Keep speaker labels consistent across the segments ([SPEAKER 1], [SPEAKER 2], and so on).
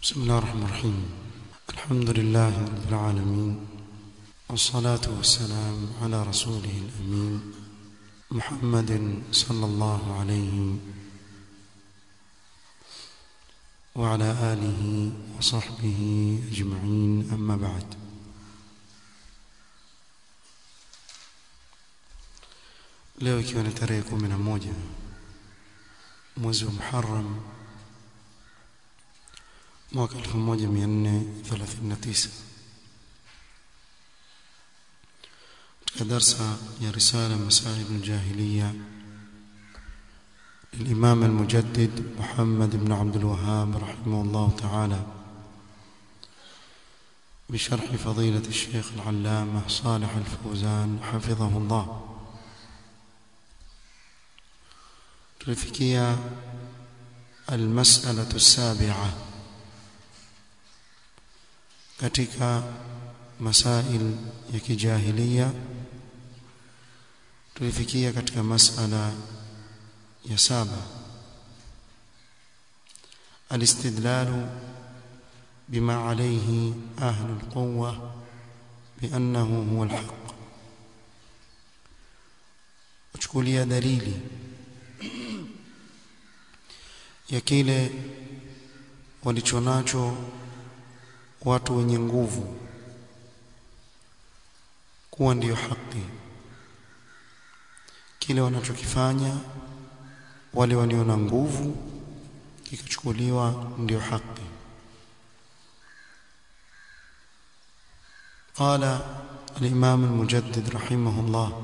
[SPEAKER 1] بسم الله الرحمن الرحيم الحمد لله رب العالمين والصلاة والسلام على رسوله الأمين محمد صلى الله عليه وعلى آله وصحبه أجمعين أما بعد leo ikiwa ni tarehe kumi na moja mwezi wa Muharram mwaka 1439 katika darsa ya risala masail aljahiliya للإمام المجدد محمد بن عبد الوهاب رحمه الله تعالى بشرح فضيلة الشيخ العلامة صالح الفوزان حفظه الله tulifikia almas'alatu as-sabi'a katika masail ya kijahiliya tulifikia katika mas'ala ya saba الاستدلال بما عليه أهل القوة بأنه هو الحق وتشكوليا دليلي ya kile walichonacho watu wenye nguvu kuwa ndiyo haki kile wanachokifanya wale walio na nguvu kikachukuliwa ndiyo haki قال الإمام المجدد رحمه الله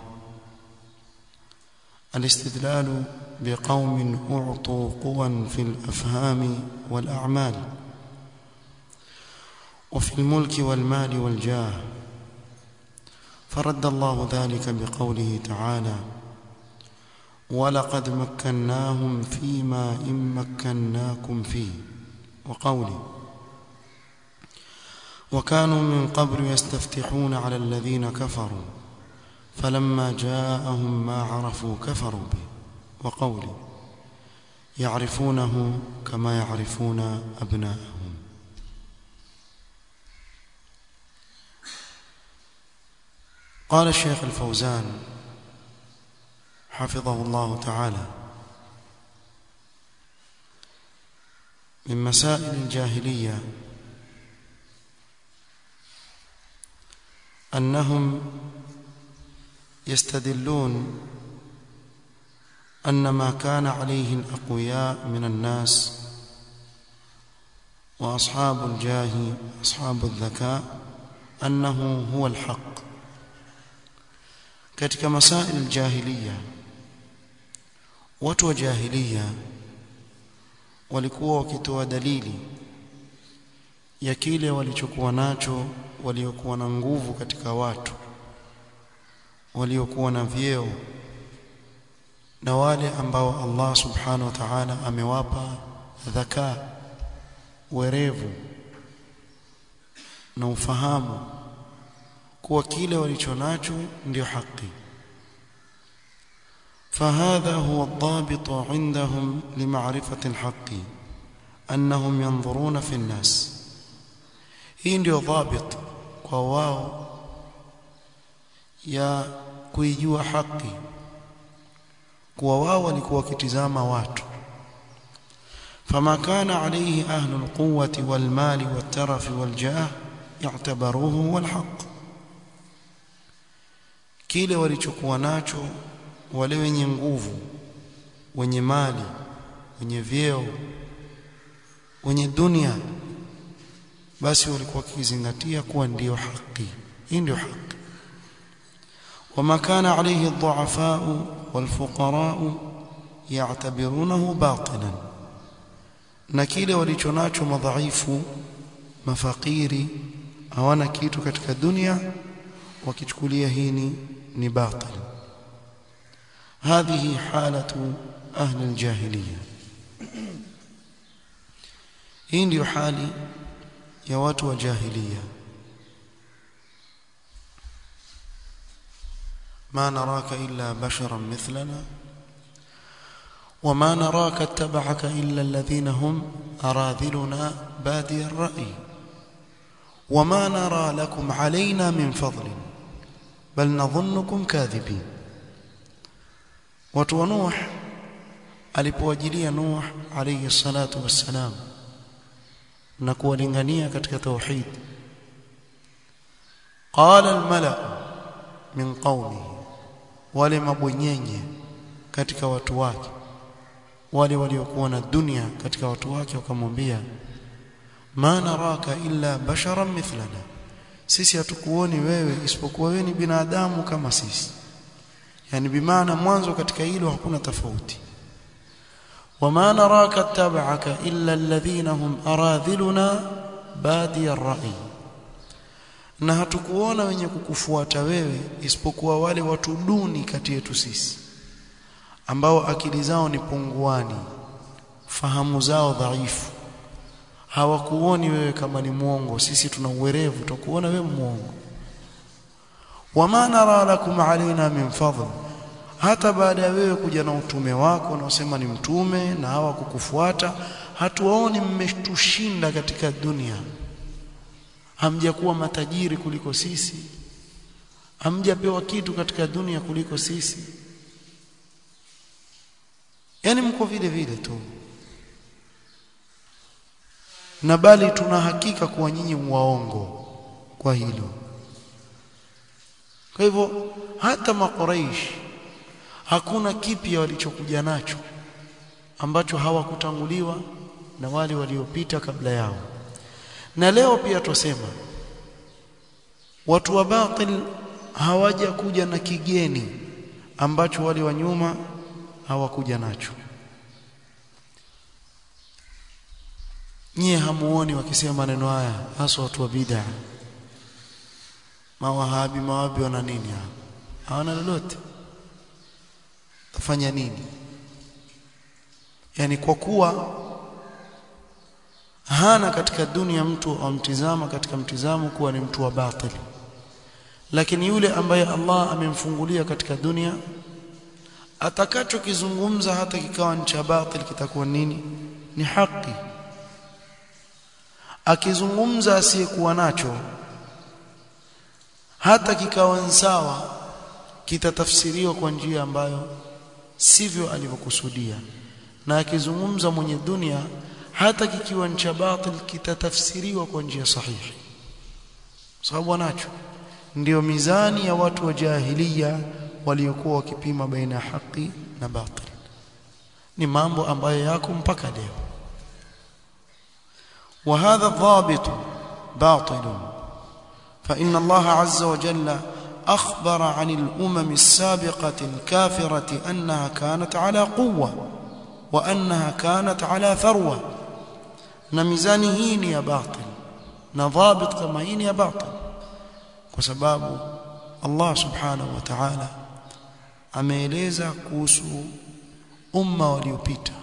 [SPEAKER 1] الاستدلال بقوم أعطوا قوى في الأفهام والأعمال وفي الملك والمال والجاه فرد الله ذلك بقوله تعالى ولقد مكناهم فيما إن مكناكم فيه وقوله وكانوا من قبل يستفتحون على الذين كفروا فلما جاءهم ما عرفوا كفروا به وقوله يعرفونه كما يعرفون أبناءهم قال الشيخ الفوزان حفظه الله تعالى من مسائل الجاهلية أنهم يستدلون أن ما كان عليه الأقوياء من الناس وأصحاب الجاه أصحاب الذكاء أنه هو الحق katika masail aljahiliya watu wa jahiliya walikuwa wakitoa dalili ya kile walichokuwa nacho waliokuwa na nguvu katika watu waliokuwa na vyeo na wale ambao Allah subhanahu wa ta'ala amewapa dhaka werevu na ufahamu kuwa kile walichonacho ndio haki فهذا هو الضابط عندهم لمعرفة الحق أنهم ينظرون في الناس hii ndio ضابط kwa wao ya kuijua haki kuwa wao walikuwa wakitizama watu فما كان عليه أهل القوة والمال والترف والجاه يعتبروه هو الحق kile walichokuwa nacho wale wenye nguvu wenye mali wenye vyeo wenye dunia basi walikuwa wakizingatia kuwa ndiyo haki hii ndio haki وما كان عليه الضعفاء والفقراء يعتبرونه باطلا na kile walichonacho madhaifu mafakiri hawana kitu katika dunia wakichukulia hii ni ni batil هذه حالة أهل الجاهلية hii ndio hali ya watu wa jahiliya ما نراك إلا بشرا مثلنا وما نراك اتبعك إلا الذين هم أراذلنا بادي الرأي وما نرى لكم علينا من فضل بل نظنكم كاذبين watu wa Nuh alipowajilia Nuh alayhi salatu wassalam na kuwalingania katika tauhid qala almala min qaumihi wale mabwenyenye katika watu wake wale waliokuwa na dunia katika watu wake wakamwambia ma naraka illa basharan mithlana sisi hatukuoni wewe isipokuwa wewe ni binadamu kama sisi yani bimaana mwanzo katika hilo hakuna tofauti wama naraka tab'aka illa alladhina hum aradhiluna badi ar-ra'i na hatukuona wenye kukufuata wewe isipokuwa wale watu duni kati yetu sisi ambao akili zao ni punguani fahamu zao dhaifu hawakuoni wewe kama ni muongo sisi tuna uwerevu tukuona wewe muongo wama nara lakum alaina min fadl hata baada ya wewe kuja na utume wako unaosema ni mtume na hawa kukufuata hatuwaoni mmetushinda katika dunia hamjakuwa matajiri kuliko sisi hamjapewa kitu katika dunia kuliko sisi yani mko vile vile tu na bali tuna hakika kuwa nyinyi waongo kwa hilo kwa hivyo hata makuraish hakuna kipya walichokuja nacho ambacho hawakutanguliwa na wale waliopita kabla yao na leo pia tusema watu wa batil hawaja kuja na kigeni ambacho wale wa nyuma hawakuja nacho nyie hamuoni wakisema maneno haya hasa watu wa bid'a mawahabi mawabi wana nini hapa hawana lolote tafanya nini yani kwa kuwa hana katika dunia mtu amtizama katika mtizamo kuwa ni mtu wa batili lakini yule ambaye Allah amemfungulia katika dunia atakachokizungumza hata kikawa ni cha batil kitakuwa nini ni haki akizungumza asiyekuwa nacho hata kikawa sawa kitatafsiriwa kwa njia ambayo sivyo alivyokusudia na akizungumza mwenye dunia hata kikiwa ni cha batil kitatafsiriwa kwa njia sahihi sababu anacho ndio mizani ya watu wa jahiliya waliokuwa wakipima baina ya haki na batil ni mambo ambayo yako mpaka leo وهذا الضابط باطل فإن الله عز وجل أخبر عن الأمم السابقة الكافرة أنها كانت على قوة وأنها كانت على ثروة نميزاني هين يا باطل نضابط كما هين يا باطل وسباب الله سبحانه وتعالى ameeleza kuhusu umma waliopita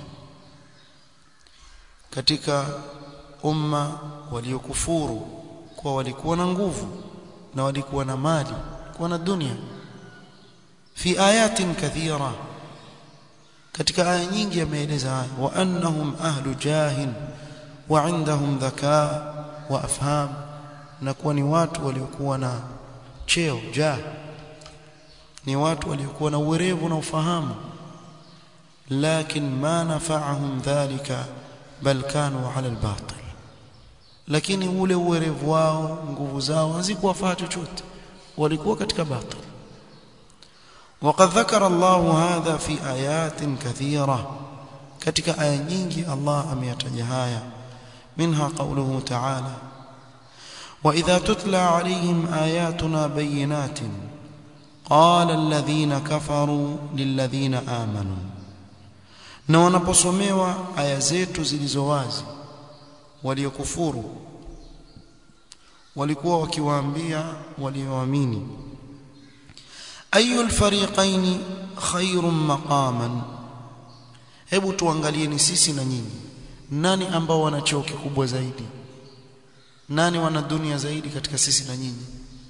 [SPEAKER 1] katika umma waliokufuru kwa walikuwa na nguvu na walikuwa na mali kuwa na dunia fi ayatin kathira katika aya nyingi ameeleza haya wa annahum ahlu jahin wa indahum dhakaa wa afham na kuwa ni watu waliokuwa na cheo jah ni watu waliokuwa na uwerevu na ufahamu lakin ma nafa'ahum dhalika bal kanu ala albatil lakini ule uwerevu wao nguvu zao hazikuwafaa chochote walikuwa katika batil وقد ذكر الله هذا في آيات كثيرة katika aya nyingi Allah ameyataja haya منها قوله تعالى وإذا تتلى عليهم آياتنا بينات قال الذين كفروا للذين آمنوا na wanaposomewa aya zetu zilizo wazi waliokufuru walikuwa wakiwaambia walioamini ayu alfariqain khairun maqaman hebu tuangalieni sisi na nyinyi nani ambao wana cheo kikubwa zaidi nani wana dunia zaidi katika sisi na nyinyi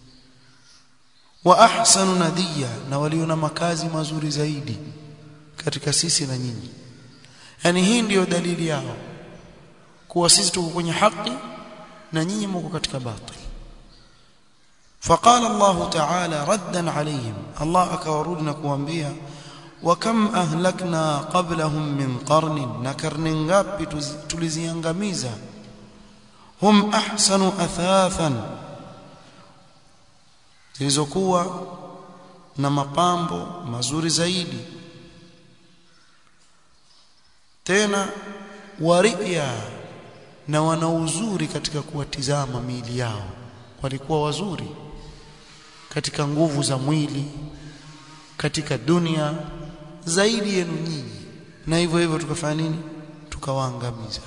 [SPEAKER 1] wa ahsanu nadiya na walio na makazi mazuri zaidi katika sisi na nyinyi yani hii ndiyo dalili yao kuwa sisi tuko kwenye haki na nyinyi mko katika batil فقال الله تعالى ردا عليهم الله akawarudi kuambia وكم اهلكنا قبلهم من قرن نكرن ngapi tuliziangamiza hum ahsanu athathan zilizokuwa na mapambo mazuri zaidi tena waria na wana uzuri katika kuwatizama miili yao walikuwa wazuri katika nguvu za mwili katika dunia zaidi yenu nyinyi na hivyo hivyo tukafanya nini tukawaangamiza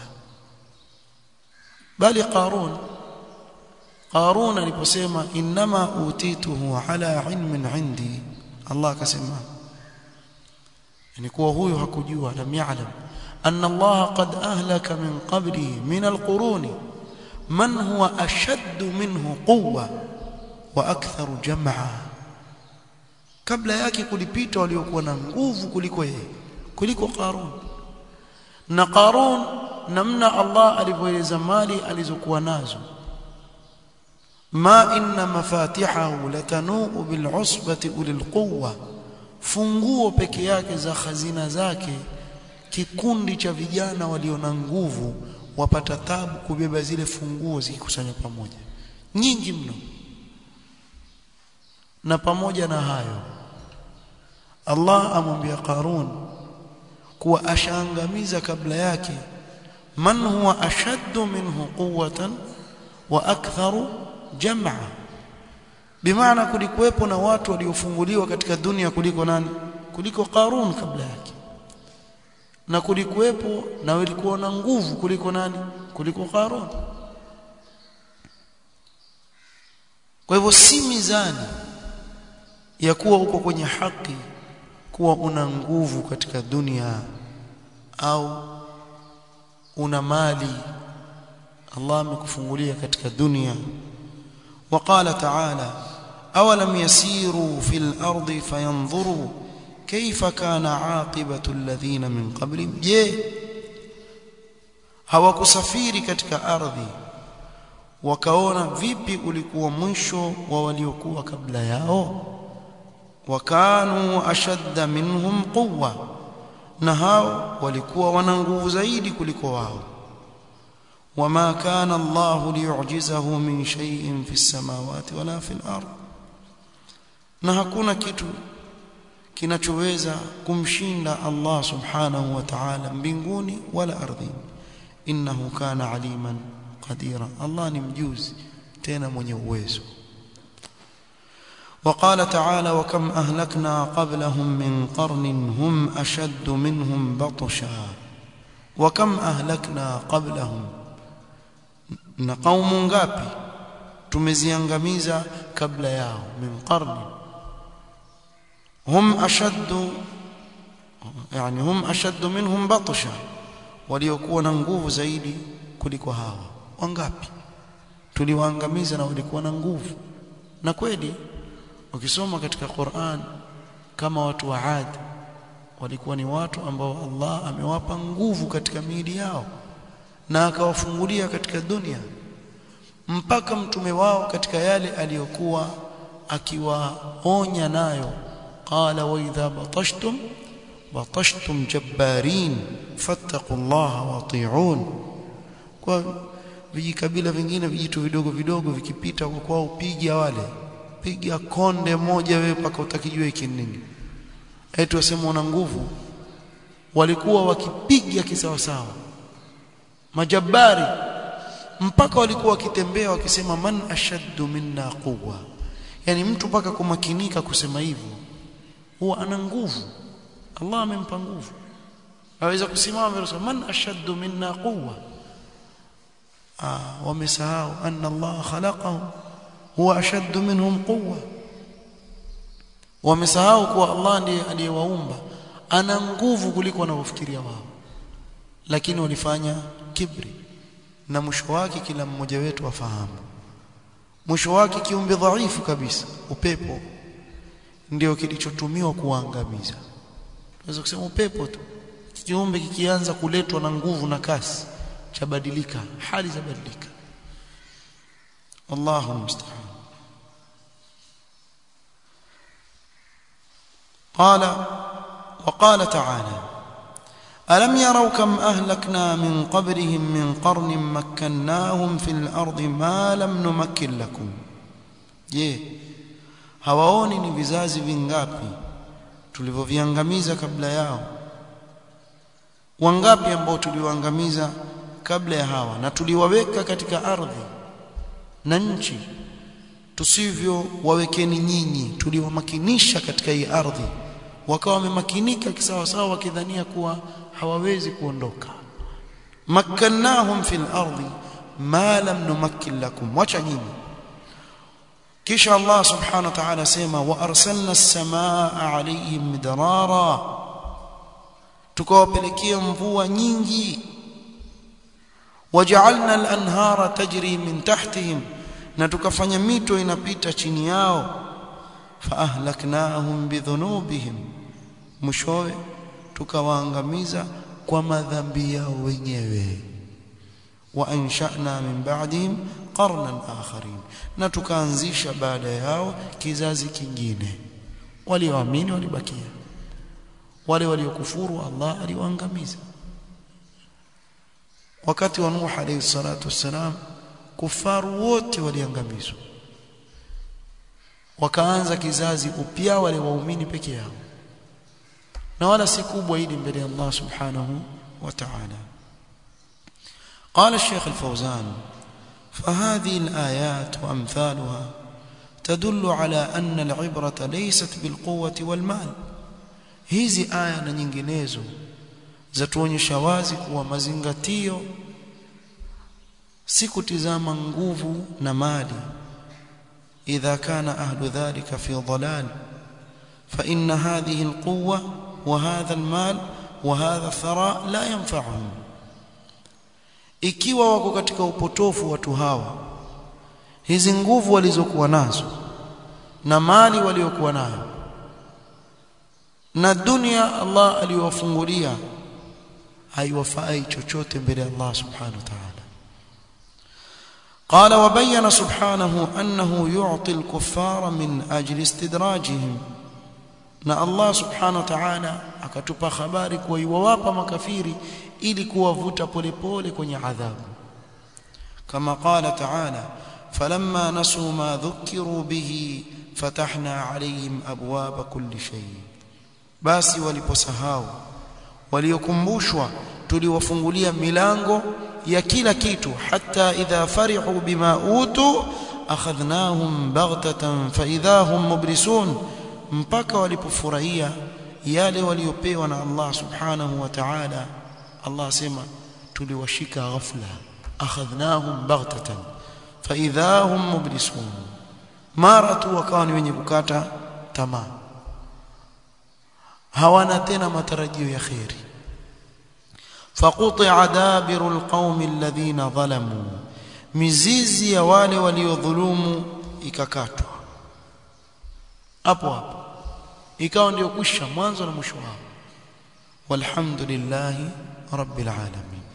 [SPEAKER 1] bali qarun qarun aliposema inma utituhu ala ilmin indi Allah akasema yani kuwa huyo hakujua lam ya'lam anna Allah qad ahlaka min qablihi min alquruni man huwa ashaddu minhu quwwa wa aktharu jam'a kabla yake kulipita waliokuwa na nguvu kuliko yeye kuliko Qarun na Qarun namna Allah alivyoeleza mali alizokuwa nazo ma inna mafatihahu latanuu bil'usbati ulil quwwa funguo peke yake za khazina zake kikundi cha vijana walio na nguvu wapata tabu kubeba zile funguo zikikusanya pamoja nyingi mno na pamoja na hayo Allah amwambia Qarun kuwa ashaangamiza kabla yake man huwa ashaddu minhu quwwatan wa aktharu jam'a bimaana kulikuwepo na watu waliofunguliwa katika dunia kuliko nani kuliko Qarun kabla yake na kulikuwepo na walikuwa na nguvu kuliko nani kuliko Qarun kwa hivyo si mizani ya kuwa uko kwenye haki kuwa una nguvu katika dunia au una mali Allah amekufungulia katika dunia وقال تعالى أولم يسيروا في الأرض فينظروا كيف كان عاقبة الذين من قبلهم je hawakusafiri katika ardhi wakaona vipi ulikuwa mwisho wa waliokuwa kabla yao wakanu ashadda minhum quwwa na hao walikuwa wana nguvu zaidi kuliko wao wama kana Allah liyu'jizahu min shay'in fi samawati wala fi al-ard na hakuna kitu kinachoweza kumshinda Allah subhanahu wa ta'ala mbinguni wala ardhini innahu kana aliman qadira Allah ni mjuzi tena mwenye uwezo وقال تعالى وكم أهلكنا قبلهم من قرن هم أشد منهم بطشا وكم أهلكنا قبلهم نقوم ngapi tumeziangamiza kabla yao min qarni hum ashaddu yani hum ashaddu minhum batsha waliokuwa na nguvu zaidi kuliko hawa wangapi tuliwaangamiza na walikuwa na nguvu na kweli ukisoma katika Qur'an kama watu wa Ad walikuwa ni watu ambao Allah amewapa nguvu katika miili yao na akawafungulia katika dunia mpaka mtume wao katika yale aliyokuwa akiwaonya nayo qala wa idha batashtum batashtum jabbarin fattaqullaha wati'un kwa vijikabila vingine vijitu vidogo vidogo vikipita kwa kwao piga wale piga konde moja wewe mpaka utakijua hiki nini eti wasema una nguvu walikuwa wakipiga kisawa sawa majabari mpaka walikuwa wakitembea wakisema man ashaddu minna quwwa yani mtu mpaka kumakinika kusema hivyo huwa ana nguvu Allah amempa nguvu aweza kusimama na man ashaddu minna quwwa ah wamesahau anna Allah khalaqahum huwa ashaddu minhum quwwa wamesahau kuwa Allah ndiye aliyewaumba ana nguvu kuliko wanavyofikiria wao lakini walifanya kibri na mwisho wake kila mmoja wetu afahamu mwisho wake kiumbe dhaifu kabisa upepo ndio kilichotumiwa kuangamiza tunaweza kusema upepo tu kiumbe kikianza kuletwa na nguvu na kasi chabadilika hali zabadilika wallahu musta'an قال وقال تعالى ألم يروا كم أهلكنا من قبلهم من قرن مكناهم في الأرض ما لم نمكن لكم je hawaoni ni vizazi vingapi tulivyoviangamiza kabla yao wangapi ambao tuliwaangamiza kabla ya hawa na tuliwaweka katika ardhi na nchi tusivyo wawekeni nyinyi tuliwamakinisha katika hii ardhi wakawa wamemakinika kisawasawa wakidhania kuwa hawawezi kuondoka makkannahum fil ardi ma lam numakkin lakum wacha nyinyi kisha Allah subhanahu wa ta'ala sema wa arsalna as-samaa alayhim midrara tukawapelekea mvua nyingi waja'alna al-anhara tajri min tahtihim na tukafanya mito inapita chini yao faahlaknahum bidhunubihim mwishowe tukawaangamiza kwa madhambi yao wenyewe wa ansha'na min ba'dihim qarnan akharin na tukaanzisha baada yao kizazi kingine walioamini walibakia wale waliokufuru Allah aliwaangamiza wakati wa Nuh alayhi salatu wassalam kufaru wote waliangamizwa wakaanza kizazi upya wale waumini peke yao na wala si kubwa hili mbele ya Allah subhanahu wa ta'ala قال الشيخ الفوزان فهذه الآيات وأمثالها تدل على أن العبرة ليست بالقوة والمال hizi aya na nyinginezo zatuonyesha wazi kuwa mazingatio si kutizama nguvu na mali idha kana ahlu dhalika fi dhalal fa inna hadhihi alquwwa wa hadha almal wa hadha thara la yanfa'uhum ikiwa wako katika upotofu watu hawa hizi nguvu walizokuwa nazo na mali waliokuwa nayo na dunia Allah aliyowafungulia haiwafai chochote mbele ya Allah subhanahu wa ta'ala قال وبين سبحانه أنه يعطي الكفار من أجل استدراجهم na Allah subhanahu wa ta'ala akatupa habari kuwa iwawapa makafiri ili kuwavuta polepole kwenye adhabu kama qala ta'ala falamma nasu ma dhukiru bihi fatahna alayhim abwaba kulli shay basi waliposahau waliokumbushwa tuliwafungulia milango ya kila kitu hata idha farihu bima utu akhadhnahum baghtatan fa idha hum mublisun mpaka walipofurahia yale waliopewa na Allah subhanahu wa ta'ala Allah sema tuliwashika ghafla akhadhnahum baghtatan fa idha hum mublisun mara tu wakawa ni wenye kukata tamaa hawana tena matarajio ya khairi فقطع دابر القوم الذين ظلموا mizizi ya wale waliodhulumu ikakatwa hapo hapo ikawa ndio kwisha mwanzo na mwisho wao walhamdulillahi rabbil alamin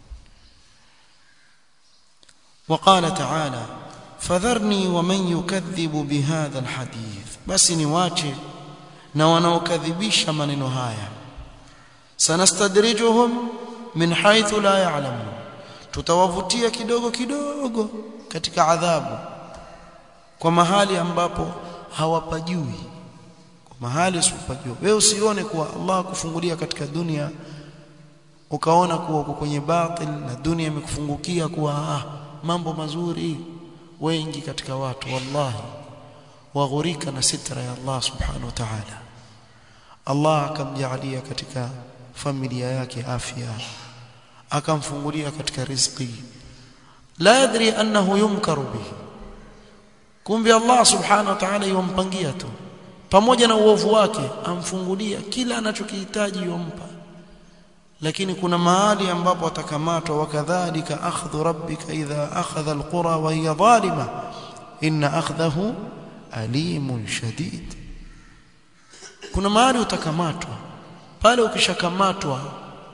[SPEAKER 1] وقال تعالى فذرني ومن يكذب بهذا الحديث بس niwache na wanaokadhibisha maneno haya sanastadrijuhum min haythu la ya'lamun tutawavutia kidogo kidogo katika adhabu kwa mahali ambapo hawapajui kwa mahali usipajua wewe usione kuwa Allah kufungulia katika dunia ukaona kuwa uko kwenye batil na dunia imekufungukia kuwa ah, mambo mazuri wengi katika watu wallahi waghurika na sitra ya Allah subhanahu wa ta'ala Allah akamjalia katika familia yake afya akamfungulia katika riziki la yadri annahu yumkaru bihi kumbe Allah subhanahu wa ta'ala yompangia tu pamoja na uovu wake amfungulia kila anachokihitaji yompa lakini kuna mahali ambapo atakamatwa wakadhalika akhdhu rabbika idha akhadha alqura wa hiya zalima inna akhdahu alimun shadid kuna mahali utakamatwa pale ukishakamatwa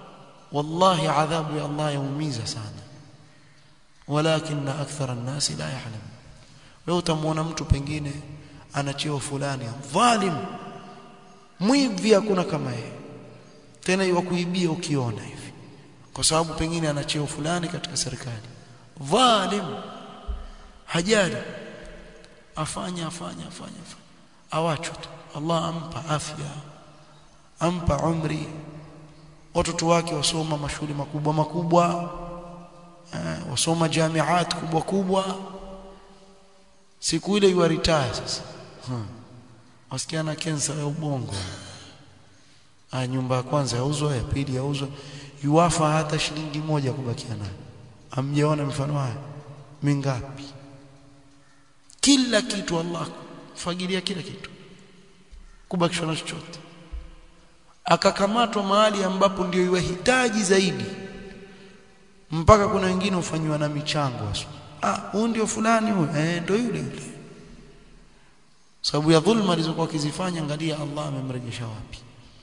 [SPEAKER 1] wallahi adhabu ya Allah yaumiza sana walakin akthara an-nas la ya'lam wewe utamwona mtu pengine ana cheo fulani dhalim mwivi hakuna kama yeye tena iwakuibia ukiona hivi kwa sababu pengine ana cheo fulani katika serikali dhalim hajali afanya afanya afanya afanya awachwe tu Allah ampa afya ampa umri watoto wake wasoma mashule makubwa makubwa eh, wasoma jamiat kubwa kubwa siku ile yu retire sasa hmm. wasikia na kensa ya ubongo ah nyumba ya kwanza yauzwa ya pili yauzwa yuwafa hata shilingi moja kubakia nayo amjaona mfano haya mingapi kila kitu Allah fagilia kila kitu kubakishwa na chochote akakamatwa mahali ambapo ndio iwahitaji zaidi mpaka kuna wengine ufanywa na michango asu ah huyu ndio fulani huyu eh ndio yule yule sababu ya dhulma alizokuwa akizifanya angalia Allah amemrejesha wapi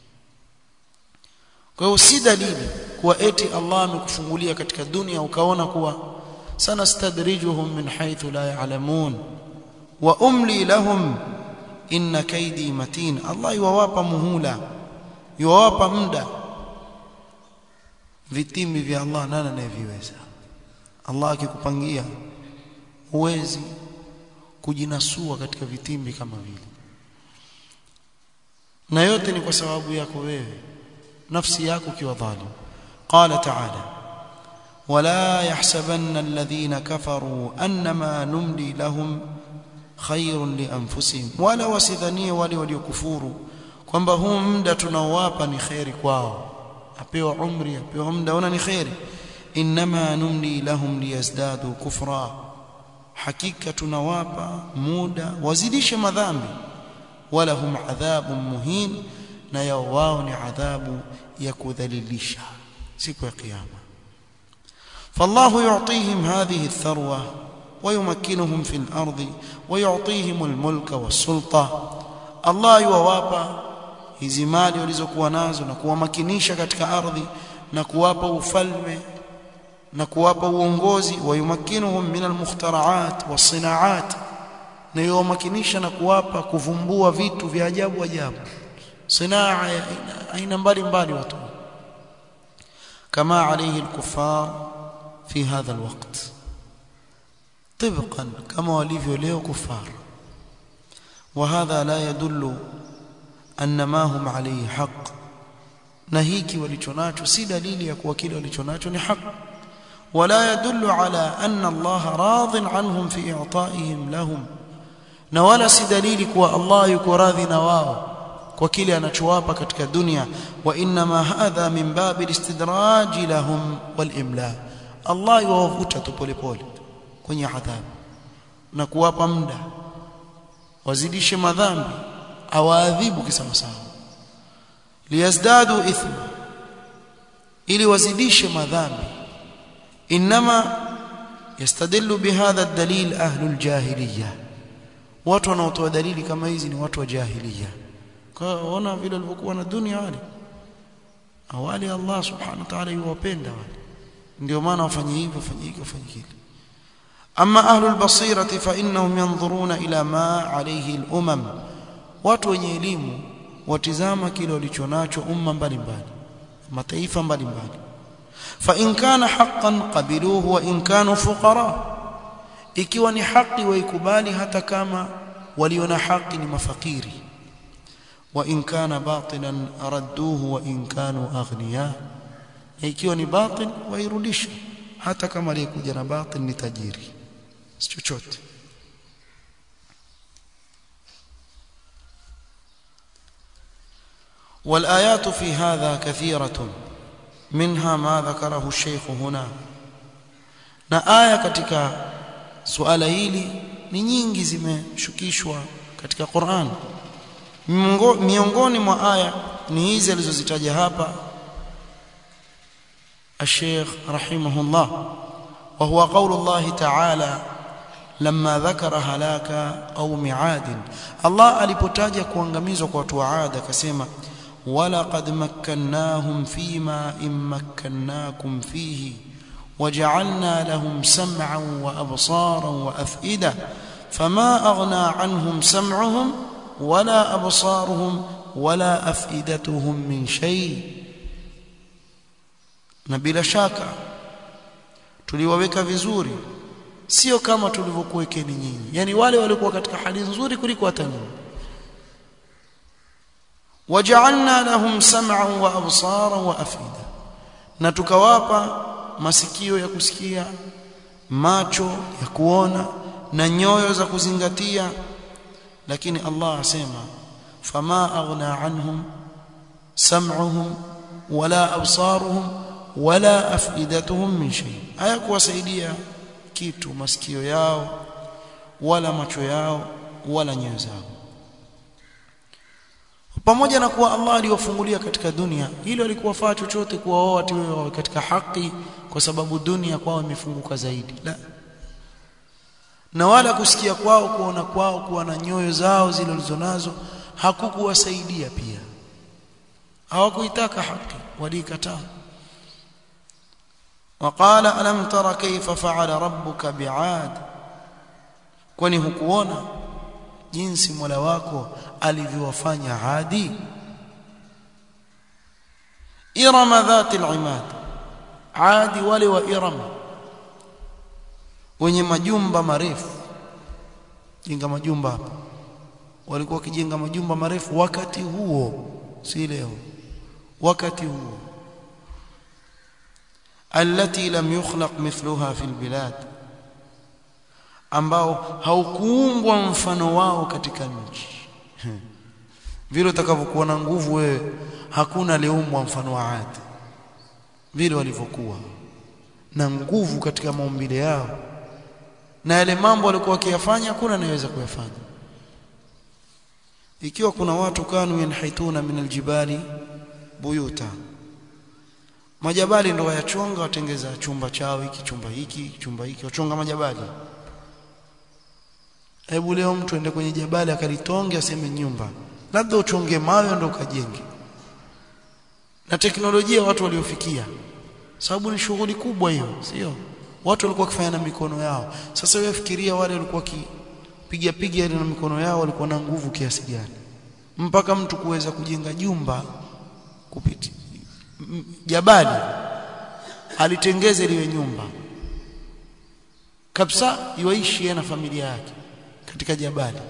[SPEAKER 1] kwa hiyo si dalili kuwa eti Allah amekufungulia katika dunia ukaona kuwa sana stadrijuhum min haythu la ya'lamun wa umli lahum inna kaidi matin Allah yuwapa muhula yuwapa muda vitimbi vya Allah nani anayeviweza Allah akikupangia huwezi kujinasua katika vitimbi kama vile na yote ni kwa sababu yako wewe nafsi yako kiwa dhalim qala ta'ala wala yahsabanna alladhina kafaru annama numli lahum khairun li anfusihim wala wasidhanie wale waliokufuru kwamba huu muda tunaowapa ni khairi kwao apewa umri apewa muda ona ni khairi inma numli lahum liyazdadu kufra hakika tunawapa muda wazidishe madhambi wala hum adhabun muhin na yao wao ni adhabu ya kudhalilisha siku ya kiyama فالله يعطيهم هذه الثروه ويمكنهم في الارض ويعطيهم الملك والسلطه الله يوawapa hizi mali walizokuwa nazo na kuwamakinisha katika ardhi na kuwapa ufalme na kuwapa uongozi wayumakinuhum min almukhtaraat wasinaat na yuwamakinisha na kuwapa kuvumbua vitu vya ajabu ajabu sinaa ya aina mbalimbali watu kama alayhi alkuffar fi hadha alwaqt طبقا كما walivyo leo kufar وهذا لا يدل أن ما هم عليه حق na hiki walichonacho si dalili ya kuwa kile walichonacho ni haki ولا يدل على أن الله راض عنهم في إعطائهم لهم na wala si dalili kuwa Allah yuko radhi na wao kwa kile anachowapa katika dunia wa inma hadha min babi alistidraj lahum walimla Allah yuwavuta tu polepole kwenye adhabu na kuwapa muda wazidishe madhambi awaadhibu kisawasawa liyazdadu ithma ili wazidishe madhambi inma yastadillu bihadha ad-dalil ahlu al-jahiliyah watu wanaotoa dalili kama hizi ni watu wa jahiliya kwa ona vile walivyokuwa na dunia wale awali Allah subhanahu wa ta'ala yuwapenda wale ndio maana wafanye hivyo wafanye hivyo wafanye kile ama ahlul basirati fa innahum yanzuruna ila ma alayhi al-umam watu wenye elimu watizama kile walichonacho umma mbalimbali mataifa mbalimbali fa in kana haqqan qabiluhu wa in kanu fuqara ikiwa ni haki waikubali hata kama waliona haki ni mafakiri wa in kana batilan radduhu wa in kanu aghniya ikiwa ni batil wairudisha hata kama aliyekuja na batil ni tajiri si chochote والآيات في هذا كثيرة منها ما ذكره الشيخ هنا na aya katika suala hili ni nyingi zimeshukishwa katika Qur'an miongoni mwa aya ni hizi alizozitaja hapa الشيخ رحمه الله وهو قول الله تعالى لما ذكر هلاك قوم عاد الله alipotaja kuangamizwa kwa watu wa Ad akasema ولقد مكناهم فيما إن مكناكم فيه وجعلنا لهم سمعا وأبصارا وأفئدة فما أغنى عنهم سمعهم ولا أبصارهم ولا أفئدتهم من شيء na bila shaka tuliwaweka vizuri sio kama tulivyokuwekeni nyinyi yani wale walikuwa katika hali nzuri kuliko hata nyinyi waja'alna lahum sam'an wa absaran wa afida na tukawapa masikio ya kusikia macho ya kuona na nyoyo za kuzingatia lakini Allah asema fama aghna anhum sam'uhum wala absaruhum wala afidatuhum min shay hayakuwasaidia kitu masikio yao wala macho yao wala nyoyo zao pamoja na kuwa Allah aliwafungulia katika dunia hilo alikuwafaa chochote kuwaoa watu wawe katika haki kwa sababu dunia kwao imefunguka zaidi la na wala kusikia kwao kuona kwao kuwa na nyoyo zao zile walizonazo hakukuwasaidia pia hawakuitaka haki walikataa وقال ألم تر كيف فعل ربك بعاد kwani hukuona jinsi Mola wako alivyowafanya Adi Irama dhati al-imad Adi wale wa Iram wenye majumba marefu jenga majumba hapa walikuwa wakijenga majumba marefu wakati huo si leo wakati huo التي لم يخلق مثلها في البلاد ambao haukuumbwa mfano wao katika nchi vile utakavyokuwa na nguvu wewe hakuna aliumbwa mfano wa Adi vile walivyokuwa na nguvu katika maumbile yao na yale mambo walikuwa wakiyafanya hakuna anayeweza kuyafanya ikiwa kuna watu kanu yanhituna min aljibali buyuta majabali ndo wayachonga watengeza chumba chao hiki chumba hiki chumba hiki wachonga majabali hebu leo mtu ende kwenye jabali akalitonge aseme nyumba labda uchonge mawe ndo ukajenge na teknolojia watu waliofikia sababu ni shughuli kubwa hiyo sio watu walikuwa wakifanya na mikono yao sasa wewe fikiria wale walikuwa kipiga piga ile na mikono yao walikuwa na nguvu kiasi gani mpaka mtu kuweza kujenga jumba kupiti jabali alitengeze liwe nyumba kabisa iwaishi na familia yake katika jabali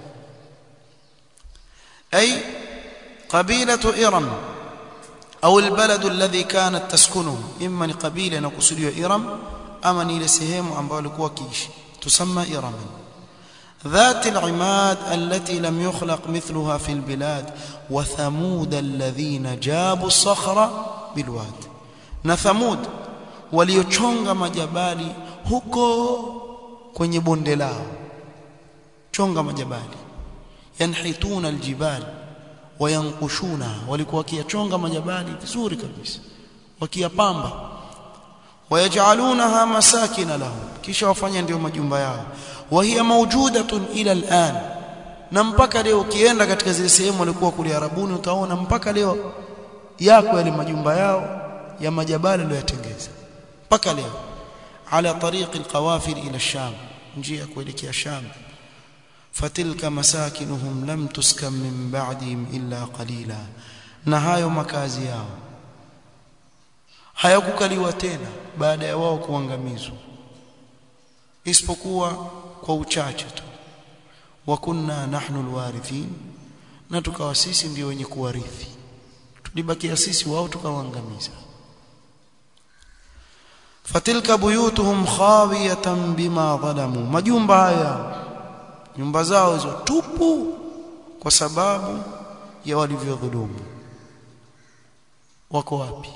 [SPEAKER 1] ay qabilatu iram au albalad alladhi kanat taskunuhu imma ni qabila inakusudiwa iram ama ni ile sehemu ambayo walikuwa wakiishi tusamma iram ذات العماد التي لم يخلق مثلها في البلاد وثمود الذين جابوا الصخر بالواد na thamud waliochonga majabali huko kwenye bonde lao chonga majabali yanhituna aljibal wayanqushuna walikuwa wakiyachonga majabali vizuri kabisa wakiyapamba wayajalunaha masakina lahum kisha wafanya ndio majumba yao wa hiya mawjudatun ila al'an na mpaka leo ukienda katika zile sehemu walikuwa kule Arabuni utaona mpaka leo yako yale majumba yao ya majabali aliyotengeza mpaka leo ala tariq alqawafil ila ash-sham njia kuelekea sham fatilka masakinuhum lam tuskam min ba'dihim illa qalila na hayo makazi yao hayakukaliwa tena baada ya wao kuangamizwa isipokuwa kwa uchache tu wa kunna nahnu alwarithin na tukawa sisi ndio wenye kuwarithi tulibakia sisi wao tukawaangamiza fatilka buyutuhum khawiyatan bima dhalamu majumba haya nyumba zao hizo tupu kwa sababu ya walivyodhulumu wako wapi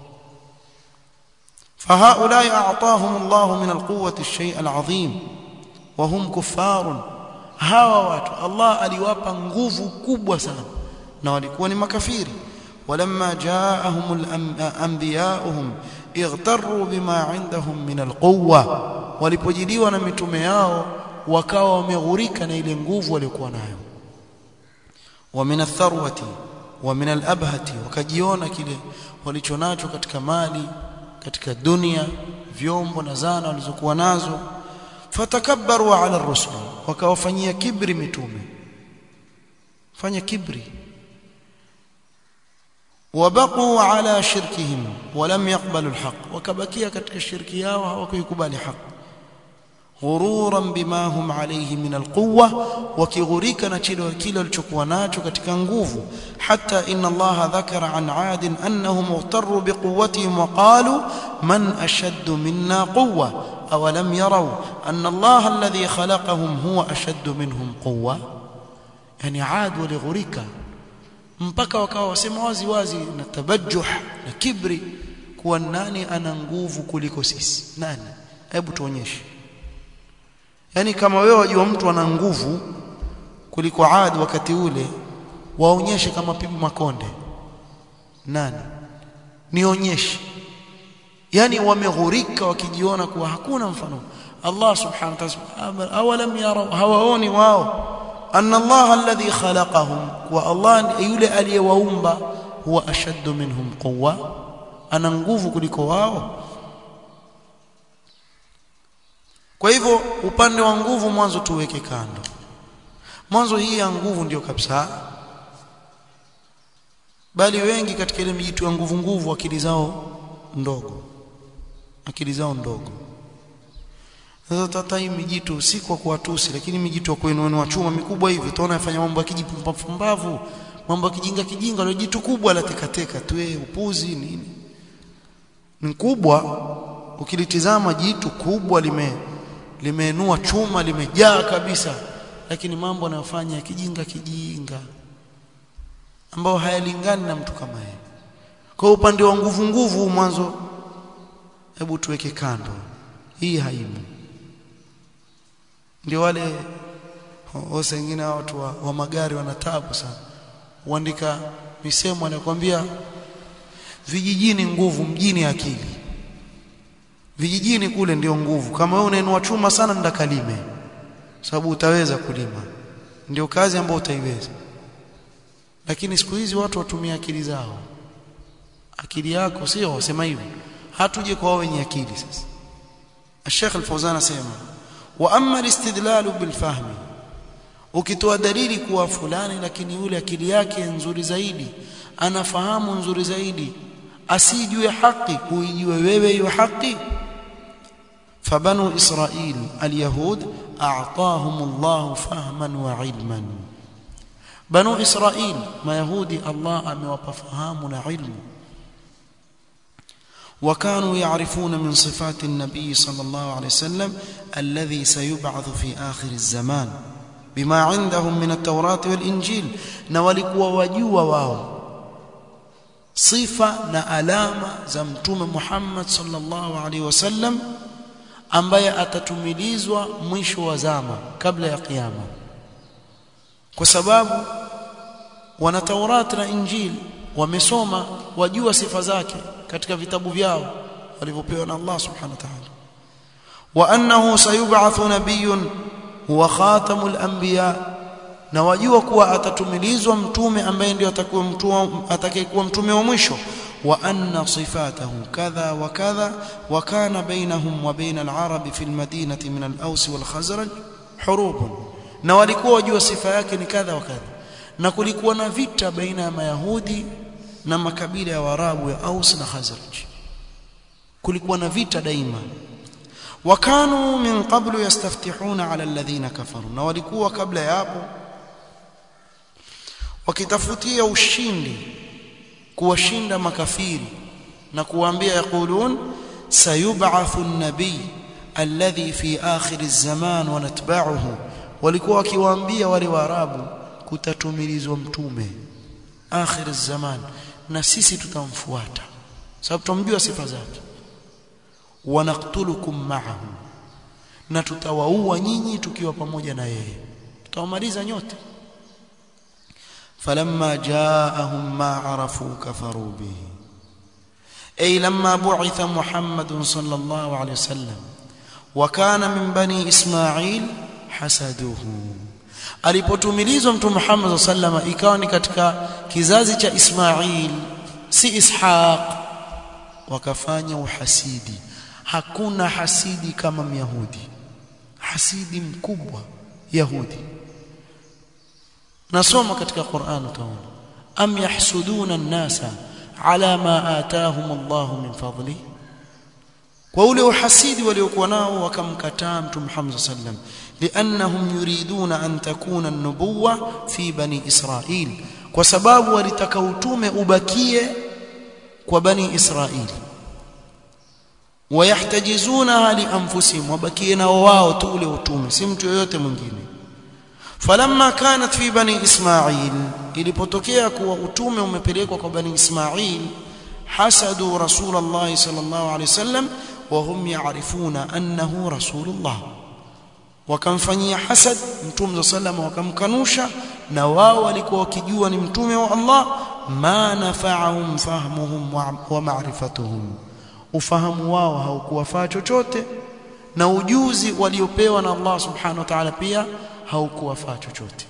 [SPEAKER 1] فهؤلاء أعطاهم الله من القوة الشيء العظيم وهم كفار hawa watu Allah aliwapa nguvu kubwa sana na walikuwa ni makafiri walamma jaahum anbiya'uhum ightarru bima 'indahum min alquwwa walipojiliwa na mitume yao wakawa wameghurika na ile nguvu waliokuwa nayo wa min atharwati wa min al-abhati wakajiona kile walichonacho katika mali katika dunia vyombo na zana walizokuwa nazo fatakabbaru ala ar-rusul wakawafanyia kibri mitume fanya kibri wabaqu ala shirkihim walam yaqbalu al-haq wakabakia katika shirki yao hawakukubali haki غرورا بما هم عليه من القوة وكغريك نشيل كيل الشكوى ناتو katika nguvu حتى إن الله ذكر عن عاد أنهم اغتروا بقوتهم وقالوا من أشد منا قوة أولم يروا أن الله الذي خلقهم هو أشد منهم قوة يعني عاد ولغريك mpaka wakawa wasema wazi wazi na tabajuh na kibri kuwa nani ana nguvu kuliko sisi nani hebu tuonyeshe yani kama wewe wajua mtu ana nguvu kuliko Ad wakati ule waonyeshe kama pibu makonde nani nionyeshe yani wameghurika wakijiona kuwa hakuna mfano Allah subhanahu wa ta'ala awalam yara hawaoni wao anna Allah alladhi khalaqahum wa Allah yule aliyewaumba huwa ashaddu minhum quwwa ana nguvu kuliko wao Kwa hivyo upande wa nguvu mwanzo tuweke kando. Mwanzo hii ya nguvu ndio kabisa. Bali wengi katika ile mijitu ya nguvu nguvu akili zao ndogo. Akili zao ndogo. Sasa tata hii mijitu si kwa kuwatusi lakini mijitu ya kwenu wa chuma mikubwa hivi utaona yafanya mambo ya kijipumbavu, mambo ya kijinga kijinga ile jitu kubwa la tekateka tu eh upuzi nini. Ni kubwa ukilitizama jitu kubwa lime limeenua chuma limejaa kabisa lakini mambo anayofanya kijinga kijinga ambao hayalingani na mtu kama yeye kwa upande wa nguvu nguvu mwanzo hebu tuweke kando hii haimu ndio wale wose wengine watu wa, wa magari wanatabu sana huandika misemo anakuambia vijijini nguvu mjini akili vijijini kule ndio nguvu kama wewe unainua chuma sana nenda kalime sababu utaweza kulima ndio kazi ambayo utaiweza lakini siku hizi watu watumia akili zao akili yako sio wasema hivyo hatuje kwa wenye akili sasa Sheikh Al-Fawzan asema wa amma al-istidlal bil-fahm ukitoa dalili kuwa fulani lakini yule akili yake nzuri zaidi anafahamu nzuri zaidi asijue haki kuijue wewe hiyo haki فبنو إسرائيل اليهود أعطاهم الله فهما وعلما بنو إسرائيل ما يهودي الله أمواب فهامنا علم وكانوا يعرفون من صفات النبي صلى الله عليه وسلم الذي سيبعث في آخر الزمان بما عندهم من التوراة والإنجيل نولكوا وجوا واو صفة نألامة زمتم محمد صلى الله عليه وسلم ambaye atatumilizwa mwisho wa zama kabla ya kiyama kwa sababu wana Taurat na Injili wamesoma wajua sifa zake katika vitabu vyao walivyopewa na Allah subhanahu wa ta'ala wa annahu sayub'athu nabiyyun huwa khatamul anbiya na wajua kuwa atatumilizwa mtume ambaye ndio atakuwa mtume atakayekuwa mtume wa mwisho وأن صفاته كذا وكذا وكان بينهم وبين العرب في المدينة من الأوس والخزرج حروب na walikuwa wajua sifa yake ni kadha wa kadha na kulikuwa na vita baina ya mayahudi na makabila ya warabu ya Aus na Khazraj kulikuwa na vita daima wakanu min qablu yastaftihuna ala alladhina kafaru na walikuwa kabla ya hapo wakitafutia ushindi kuwashinda makafiri na kuwaambia yaqulun sayub'athu an-nabiy alladhi fi akhir az-zaman wa natba'uhu walikuwa wakiwaambia wale waarabu kutatumilizwa mtume akhir az-zaman na sisi tutamfuata sababu tumjua sifa zake wa naqtulukum ma'ahu na tutawaua nyinyi tukiwa pamoja na yeye tutawamaliza nyote فلما جاءهم ما عرفوا كفروا به أي لما بعث محمد صلى الله عليه وسلم وكان من بني إسماعيل حسدوه alipotumilizwa mtume Muhammad sallama ikawa ni katika kizazi cha Ismail si Ishaq wakafanya uhasidi hakuna hasidi kama myahudi hasidi mkubwa yahudi nasoma katika Qur'an utaona am yahsuduna an-nasa ala ma ataahum Allah min fadli kwa ule uhasidi waliokuwa nao wakamkataa mtume Muhammad sallam liannahum yuriduna an takuna an-nubuwa fi bani Israil kwa sababu walitaka utume ubakie kwa bani Israil wayahtajizunaha li anfusihim wabakie nao wao tu ule utume si mtu yoyote mwingine falamma kanat fi bani Ismail ilipotokea kuwa utume umepelekwa kwa bani Ismail hasadu rasulullah sallallahu alaihi wasallam wa hum ya'rifuna annahu rasulullah wakamfanyia hasad mtume sallallahu wakamkanusha na wao walikuwa wakijua ni mtume wa Allah ma nafa'ahum fahmuhum wa ma'rifatuhum ufahamu wao haukuwafaa chochote na ujuzi waliopewa na Allah subhanahu wa ta'ala pia haukuwafaa chochote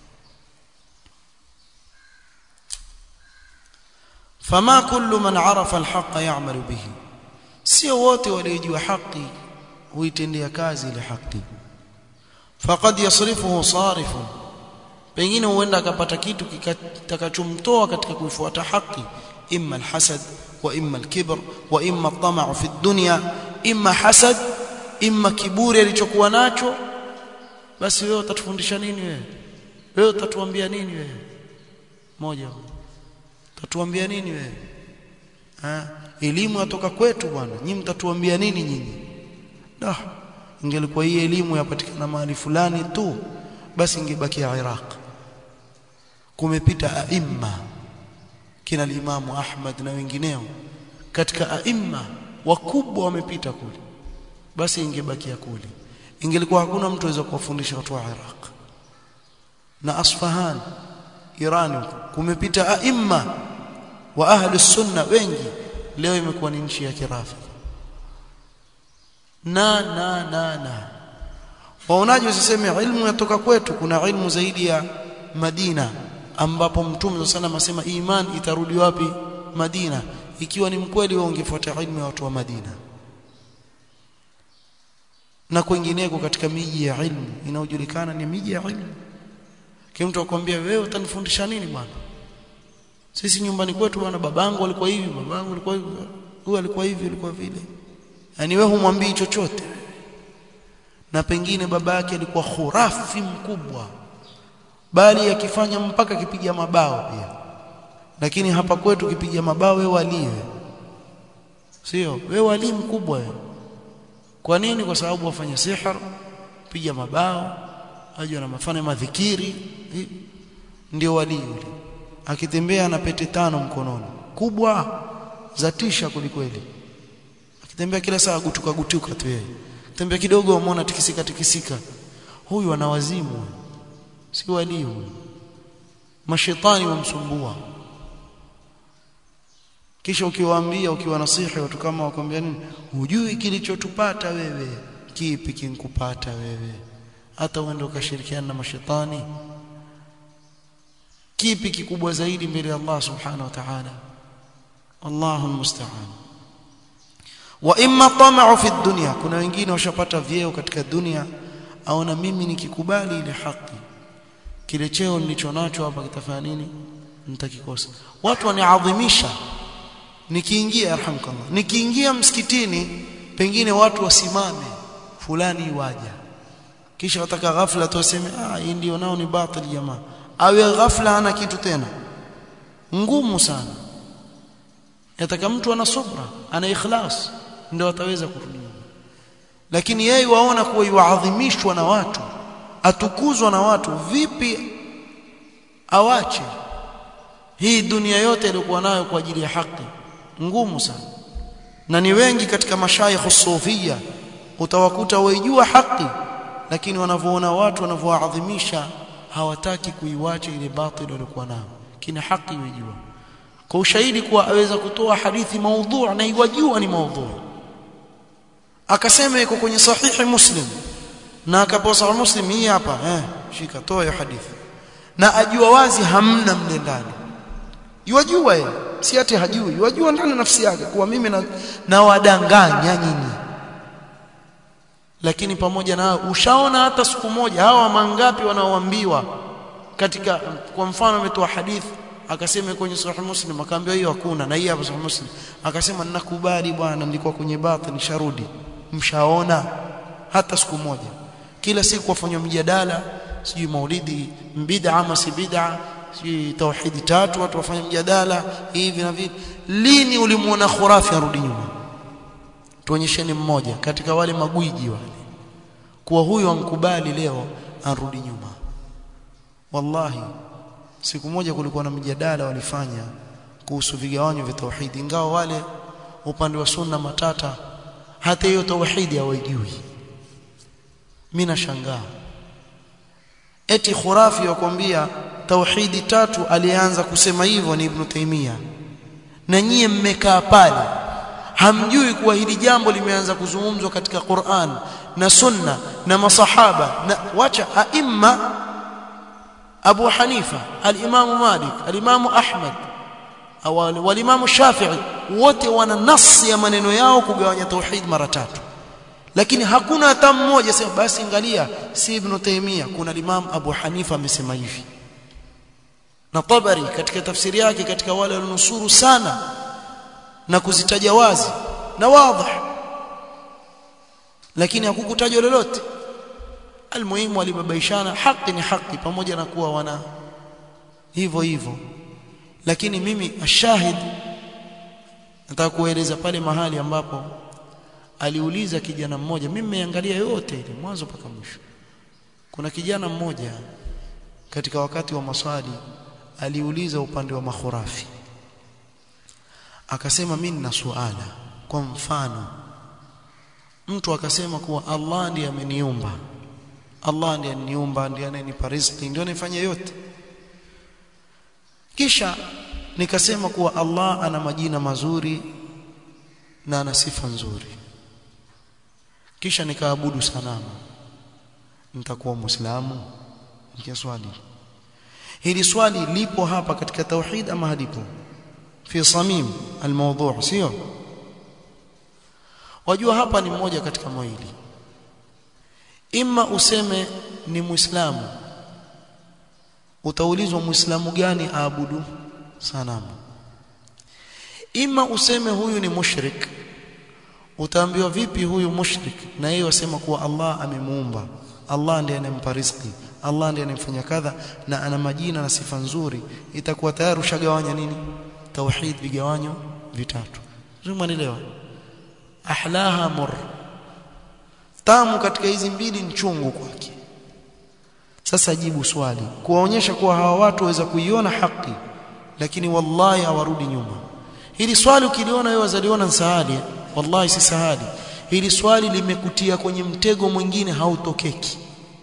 [SPEAKER 1] fama kullu man arafa alhaqa ya'malu bihi sio wote waliojua haki huitendea kazi ile haki faqad yasrifuhu sarifun pengine huenda akapata kitu kitakachomtoa katika kuifuata haki imma alhasad wa imma alkibr wa imma at-tama'u fi ad-dunya imma hasad imma kiburi alichokuwa nacho basi wewe utatufundisha nini wewe wewe utatuambia nini wewe moja utatuambia nini wewe ha elimu yatoka kwetu bwana nyinyi mtatuambia nini nyinyi dah ingelikuwa hii elimu yapatikana mahali fulani tu basi ingebakia Iraq kumepita aimma kina Imamu Ahmad na wengineo katika aimma wakubwa wamepita kule basi ingebakia kule ingelikuwa hakuna mtu aweza kuwafundisha watu wa Iraq na Asfahan Iran kumepita aimma wa ahli sunna wengi leo imekuwa ni nchi ya kirafi na na na na waonaje usiseme ilmu yatoka kwetu kuna ilmu zaidi ya Madina ambapo mtume sana anasema iman itarudi wapi Madina ikiwa ni mkweli wao ungefuata ilmu ya watu wa Madina na kwingineko katika miji ya ilmu inayojulikana ni miji ya ilmu kile mtu akwambia wewe utanifundisha nini bwana sisi nyumbani kwetu bwana babangu alikuwa hivi babangu alikuwa hivi huyu alikuwa hivi alikuwa vile yani wewe humwambii chochote na pengine babake alikuwa khurafi mkubwa bali akifanya mpaka kipiga mabao pia lakini hapa kwetu kipiga mabao wewe waliwe sio wewe wali mkubwa wewe kwa nini kwa sababu wafanya sihir piga mabao aje na mafanya madhikiri ndio wali yule akitembea na pete tano mkononi kubwa za tisha kulikweli akitembea kila saa gutuka gutuka tu yeye tembea kidogo umeona tikisika tikisika huyu ana wazimu si wali huyu mashetani wamsumbua kisha ukiwaambia ukiwa nasihi watu kama wakwambia nini hujui kilichotupata wewe kipi kinkupata wewe hata uende ukashirikiana na mashetani kipi kikubwa zaidi mbele ya Allah subhanahu wa ta'ala Allahu musta'an wa imma tama'u fi dunya kuna wengine washapata vyeo katika dunia aona mimi nikikubali ile haki kile cheo nilicho nacho hapa kitafanya nini nitakikosa watu waniadhimisha nikiingia arhamkallah nikiingia msikitini pengine watu wasimame fulani waja kisha wataka ghafla tu waseme ah hii ndio nao ni batili jamaa awe ghafla ana kitu tena ngumu sana yataka mtu ana subra ana ikhlas ndio ataweza kurudi lakini yeye waona kuwa yuadhimishwa na watu atukuzwa na watu vipi awache hii dunia yote iliyokuwa nayo kwa ajili ya haki ngumu sana na ni wengi katika mashayikh sufia utawakuta waijua haki lakini wanavyoona watu wanavyoadhimisha hawataki kuiwacha ile batili waliokuwa nayo kina haki waijua kwa ushahidi kuwa aweza kutoa hadithi maudhu na iwajua ni maudhu akasema iko kwenye sahihi muslim na akaposa muslim hii hapa eh shika toa hiyo hadithi na ajua wazi hamna mle ndani yajua yeye si ati hajui yajua ndani nafsi yake kuwa mimi na, na wadanganya nyinyi lakini pamoja na ushaona hata siku moja hawa mangapi wanaoambiwa katika kwa mfano ametoa hadithi akasema kwenye sahih muslim akaambiwa hiyo hakuna na hii hapa sahih muslim akasema ninakubali bwana nilikuwa kwenye batil nisharudi mshaona hata siku moja kila siku wafanywa mjadala sijui maulidi bid'a ama si bid'a sijui tauhidi tatu watu wafanya mjadala hivi na vile lini ulimuona khurafi arudi nyuma tuonyesheni mmoja katika wale magwiji wale kuwa huyo ankubali leo arudi nyuma wallahi siku moja kulikuwa na mjadala walifanya kuhusu vigawanyo vya tauhidi ingawa wale upande wa sunna matata hata hiyo tauhidi hawajui mimi nashangaa eti khurafi wakwambia tauhidi tatu alianza kusema hivyo ni ibn Taymiyyah na nyie mmekaa pale hamjui kuwa hili jambo limeanza kuzungumzwa katika Qur'an na sunna na masahaba na wacha aimma Abu Hanifa al-Imam Malik al-Imam Ahmad wal-Imam Shafi'i wote wana nasi ya maneno yao kugawanya tauhid mara tatu lakini hakuna hata mmoja sema basi angalia si Ibn Taymiyyah kuna Imam Abu Hanifa amesema hivi na Tabari katika tafsiri yake katika wale walionusuru sana na kuzitaja wazi na wazi lakini hakukutajwa lolote almuhimu walibabaishana haki ni haki pamoja na kuwa wana hivyo hivyo lakini mimi ashahid nataka kueleza pale mahali ambapo aliuliza kijana mmoja mimi nimeangalia yote ile mwanzo mpaka mwisho kuna kijana mmoja katika wakati wa maswali aliuliza upande wa makhurafi akasema mimi nina suala kwa mfano mtu akasema kuwa Allah ndiye ameniumba Allah ndiye aniniumba ndiye ananipa riziki ndiye anifanya yote kisha nikasema kuwa Allah ana majina mazuri na ana sifa nzuri kisha nikaabudu sanamu nitakuwa muislamu nikia swali hili swali lipo hapa katika tauhid ama halipo fi samim almawdu' sio wajua hapa ni mmoja katika mawili imma useme ni muislamu utaulizwa muislamu gani aabudu sanamu imma useme huyu ni mushrik utaambiwa vipi huyu mushrik na yeye wasema kuwa Allah amemuumba Allah ndiye anempa riziki Allah ndiye anemfanya kadha na ana majina na sifa nzuri itakuwa tayari ushagawanya nini tauhid vigawanyo vitatu umeelewa ahlaha mur tamu katika hizi mbili ni chungu kwake sasa jibu swali kuwaonyesha kuwa hawa watu waweza kuiona haki lakini wallahi hawarudi nyuma hili swali ukiliona wewe wazaliona sahali wallahi si sahali hili swali limekutia kwenye mtego mwingine hautokeki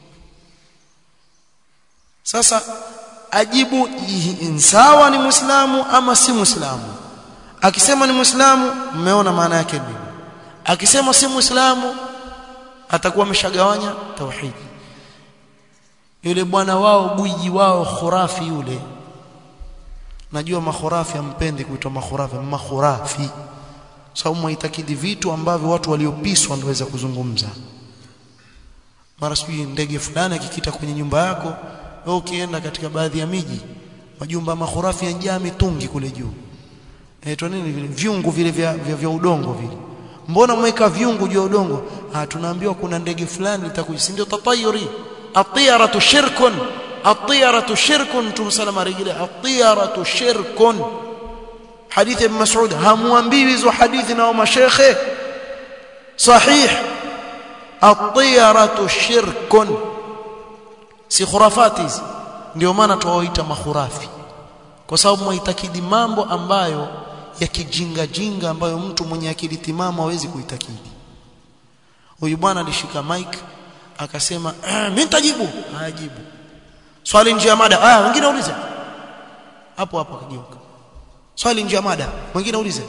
[SPEAKER 1] sasa ajibu sawa ni muislamu ama si muislamu akisema ni muislamu mmeona maana yake nini akisema si muislamu atakuwa ameshagawanya tauhid yule bwana wao gwiji wao khurafi yule najua makhurafi ampendi kuitwa makhurafi makhurafi sababu mwitakidi vitu ambavyo watu waliopiswa ndio waweza kuzungumza mara sijui ndege fulani akikita kwenye nyumba yako wewe ukienda katika baadhi ya miji majumba makhurafi yanajaa mitungi kule juu inaitwa nini vile viungu vile vya, vya, vya udongo vile mbona mweka viungu juu ya udongo ah tunaambiwa kuna ndege fulani litakuja si ndio tatayuri atiyaratu shirkun atiyaratu shirkun tumsalama rejea atiyaratu shirkun hadithi ibn mas'ud hamwambiwi hizo hadithi na mashekhe sahih atiyaratu shirkun si khurafati hizi ndio maana tuwaita makhurafi kwa sababu mwitakidi mambo ambayo ya kijinga jinga ambayo mtu mwenye akili timamu hawezi kuitakidi huyu bwana alishika mic akasema mimi nitajibu hajibu swali nje ya mada ah wengine ulize hapo hapo akageuka swali nje ya mada wengine ulize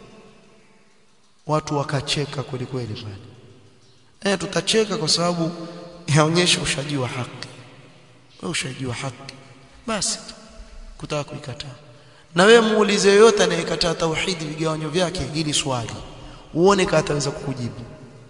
[SPEAKER 1] watu wakacheka kweli kweli pale eh tutacheka kwa sababu yaonyesha ushajua haki wewe ushajua haki basi kutaka kuikataa na wewe muulize yoyote anayekataa tauhidi vigawanyo vyake ili swali uone kama ataweza kukujibu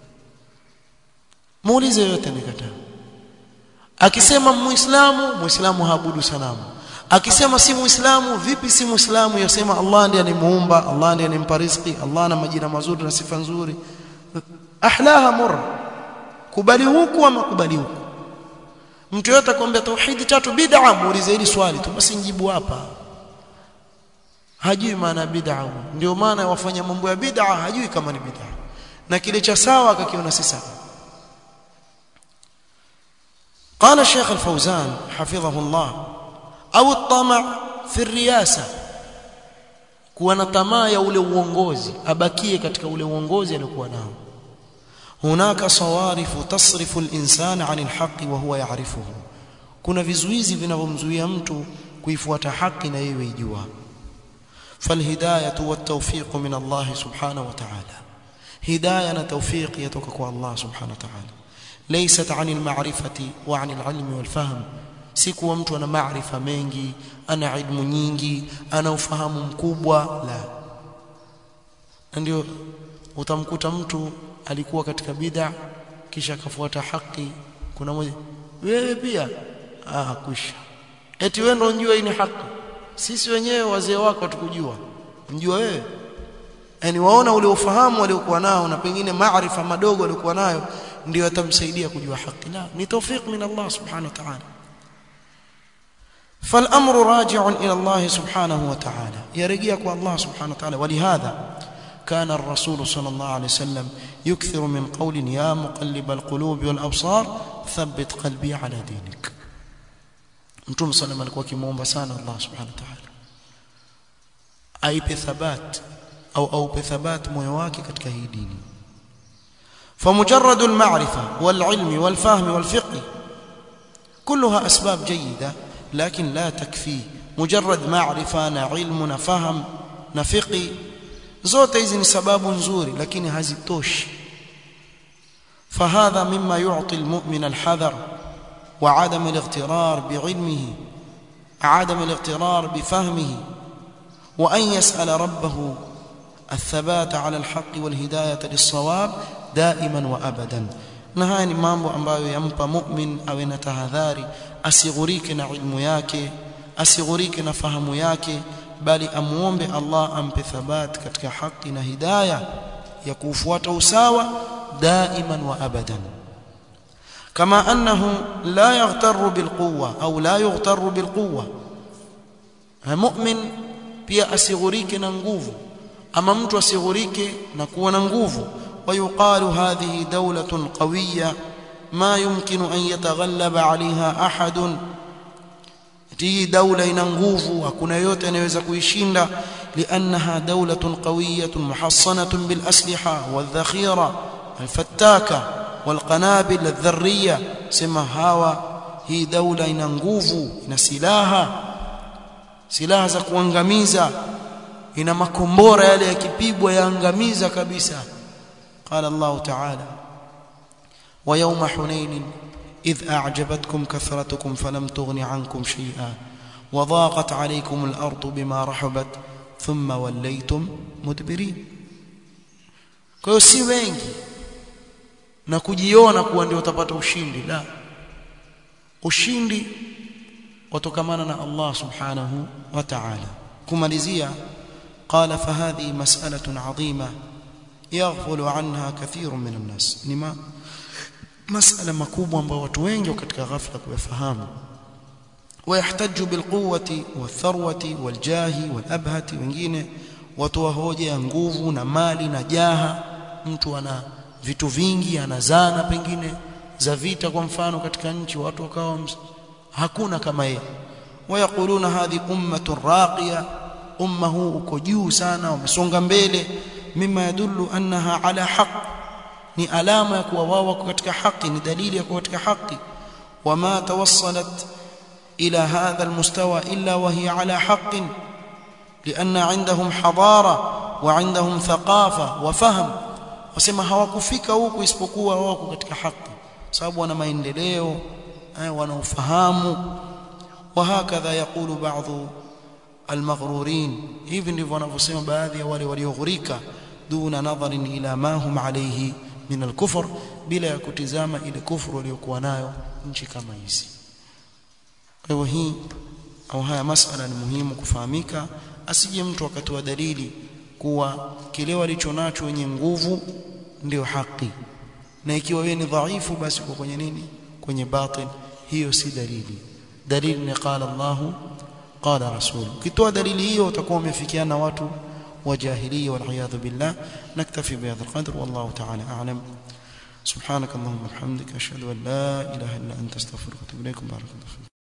[SPEAKER 1] muulize yoyote anayekataa akisema muislamu muislamu haabudu sanamu akisema si muislamu vipi si muislamu yasema Allah ndiye animuumba Allah ndiye animpa riziki Allah ana majina mazuri na sifa nzuri ahlaha mur kubali huku ama kubali huku mtu yote akwambia tauhidi tatu bid'a muulize hili swali tu basi njibu hapa hajui maana bid'a ndio maana wafanya mambo ya bid'a hajui kama ni bid'a na kile cha sawa akakiona si sawa قال الشيخ الفوزان حفظه الله au الطمع في الرياسه kuwa na tamaa ya ule uongozi abakie katika ule uongozi aliokuwa nao hunaka sawarifu tasrifu al-insana 'anil haqqi wa huwa ya'rifuhu kuna vizuizi vinavyomzuia mtu kuifuata haki na yeye ijua falhidayatu wat-tawfiq min Allah subhanahu wa ta'ala hidayah na tawfiq yatoka kwa Allah subhanahu wa ta'ala laysat 'anil ma'rifati wa 'anil 'ilmi wal fahm si kuwa mtu ana maarifa mengi ana ilmu nyingi ana ufahamu mkubwa la ndio utamkuta mtu alikuwa katika bid'a kisha akafuata haki kuna moja wewe pia ah kwisha eti wewe ndio unjua hii ni haki sisi wenyewe wazee wako tukujua unjua wewe yani waona ule ufahamu waliokuwa nao na pengine maarifa madogo waliokuwa nayo ndio atamsaidia kujua haki la ni tawfik min Allah subhanahu wa ta'ala فالامر راجع الى الله سبحانه وتعالى يرجع الله سبحانه وتعالى ولهذا كان الرسول صلى الله عليه وسلم يكثر من قول يا مقلب القلوب والابصار ثبت قلبي على دينك mtume sallam alikuwa kimuomba sana Allah subhanahu wa ta'ala aipe thabat au aupe thabat moyo wake katika hii dini فمجرد المعرفه والعلم والفهم والفقه كلها اسباب جيده لكن لا تكفي مجرد معرفه na ilmu na faham na fiqi zote hizi ni sababu nzuri lakini hazitoshi فهذا مما يعطي المؤمن الحذر وعدم الاغترار بعلمه عدم الاغترار بفهمه وأن يسأل ربه الثبات على الحق والهداية للصواب دائما وأبدا na haya ni mambo ambayo yampa mu'min awe na tahadhari asighurike na ilmu yake asighurike na fahamu yake bali amuombe Allah ampe thabat katika haki na hidayah ya kufuata usawa daiman wa abadan كما أنه لا يغتر بالقوة أو لا يغتر بالقوة مؤمن pia asighurike na nguvu ama mtu asighurike na kuwa na nguvu ويقال هذه دولة قوية ما يمكن أن يتغلب عليها أحد hii daula ina nguvu hakuna yote anayeweza kuishinda liannaha dawlatun qawiyatun muhassanatun bil asliha wal dhakhira al fattaka wal qanabil al dharriya sema hawa hii daula ina nguvu ina silaha silaha za kuangamiza ina makombora yale yakipigwa yaangamiza kabisa qala Allah ta'ala wa yawma hunain إذ أعجبتكم كثرتكم فلم تغن عنكم شيئا وضاقت عليكم الأرض بما رحبت ثم وليتم مدبرين kwa hiyo si wengi na kujiona kuwa ndio utapata ushindi la ushindi watokamana na Allah subhanahu wa ta'ala kumalizia qala fahadhi mas'alatun 'azima yaghfulu 'anha kathirun min an-nas nima masala makubwa ambayo watu wengi katika ghafla kuyafahamu ويحتج بالقوه والثروه والجاه والابهه wengine watu hoja ya nguvu na mali na jaha mtu ana vitu vingi anazana pengine za vita kwa mfano katika nchi watu wakawa hakuna kama yeye wayakuluna hadhi ummatun raqiya umma huu uko juu sana wamesonga mbele mima yadullu annaha ala haqq ni alama ya kuwa wao wako katika haki ni dalili ya kuwa katika haki wama tawassalat ila hadha almustawa illa wa hiya ala haqqin لان عندهم حضاره وعندهم ثقافه وفهم wasema hawakufika huku isipokuwa wako katika haki sababu wana maendeleo wanaofahamu وهكذا يقول بعض المغرورين hivi ndivyo wanavyosema baadhi ya wale walioghurika duna nadharin ila ma hum alayhi min al-kufr bila ya kutizama ile kufuru waliokuwa nayo nchi kama hizi kwa hivyo hii au haya masala ni muhimu kufahamika asije mtu akatoa dalili kuwa kile walichonacho wenye nguvu ndio haki na ikiwa wewe ni dhaifu basi uko kwenye nini kwenye batil hiyo si dalili dalili ni qala Allahu qala rasul ukitoa dalili hiyo utakuwa umefikiana na watu wa jahiliya wal iyad billah naktafi bi hadha alqadr wallahu ta'ala a'lam سبحانك اللهم وبحمدك اشهد ان لا اله الا انت استغفرك واتوب اليك بارك الله